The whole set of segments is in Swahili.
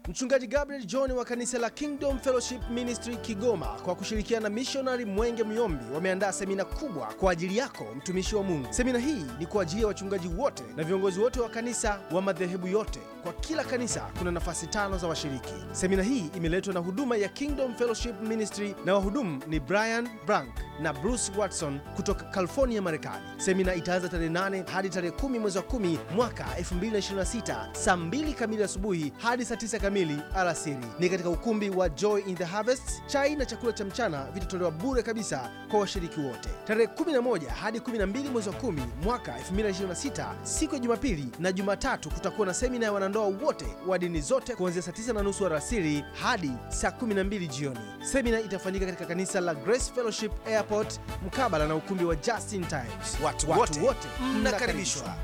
Mchungaji Gabriel John wa kanisa la Kingdom Fellowship Ministry Kigoma kwa kushirikiana na mishonari Mwenge Myombi wameandaa semina kubwa kwa ajili yako mtumishi wa Mungu. Semina hii ni kwa ajili ya wachungaji wote na viongozi wote wa kanisa wa madhehebu yote. Kwa kila kanisa kuna nafasi tano za washiriki. Semina hii imeletwa na huduma ya Kingdom Fellowship Ministry na wahudumu ni Brian Brank na Bruce Watson kutoka California, Marekani. Semina itaanza tarehe 8 hadi tarehe 10 mwezi wa 10 mwaka 2026 saa 2 kamili asubuhi hadi saa 9 kamili alasiri. Ni katika ukumbi wa Joy in the Harvest. Chai na chakula cha mchana vitatolewa bure kabisa kwa washiriki wote. Tarehe 11 hadi 12 mwezi wa 10 mwaka 2026 siku ya Jumapili na Jumatatu kutakuwa na semina ya wanandoa wote wa dini zote kuanzia saa 9 na nusu alasiri hadi saa 12 jioni. Semina itafanyika katika kanisa la Grace Fellowship Airport mkabala na ukumbi wa Justin Times. Watu Watu wote wote mnakaribishwa.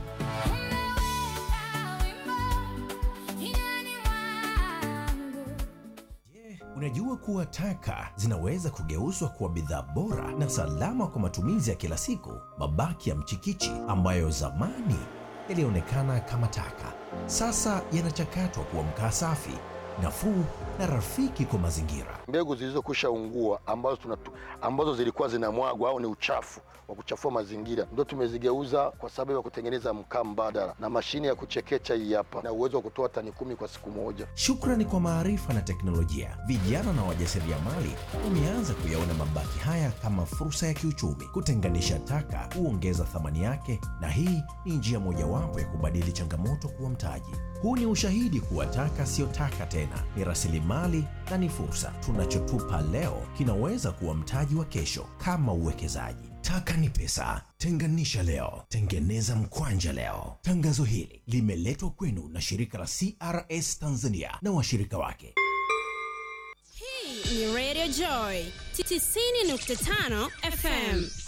Unajua kuwa taka zinaweza kugeuzwa kuwa bidhaa bora na salama kwa matumizi ya kila siku. Mabaki ya mchikichi ambayo zamani yalionekana kama taka, sasa yanachakatwa kuwa mkaa safi, nafuu na rafiki kwa mazingira. mbegu zilizokwisha ungua ambazo, tunatu, ambazo zilikuwa zinamwagwa au ni uchafu wa kuchafua mazingira ndio tumezigeuza kwa sababu ya kutengeneza mkaa mbadala na mashine ya kuchekecha hii hapa na uwezo wa kutoa tani kumi kwa siku moja. Shukrani kwa maarifa na teknolojia, vijana na wajasiriamali wameanza kuyaona mabaki haya kama fursa ya kiuchumi. Kutenganisha taka huongeza thamani yake, na hii ni njia mojawapo ya kubadili changamoto kuwa mtaji. Huu ni ushahidi kuwa taka siyo taka tena, ni rasilimali na ni fursa. Tunachotupa leo kinaweza kuwa mtaji wa kesho, kama uwekezaji. Taka ni pesa. Tenganisha leo, tengeneza mkwanja leo. Tangazo hili limeletwa kwenu na shirika la CRS Tanzania na washirika wake. Hii ni Radio Joy 90.5 FM.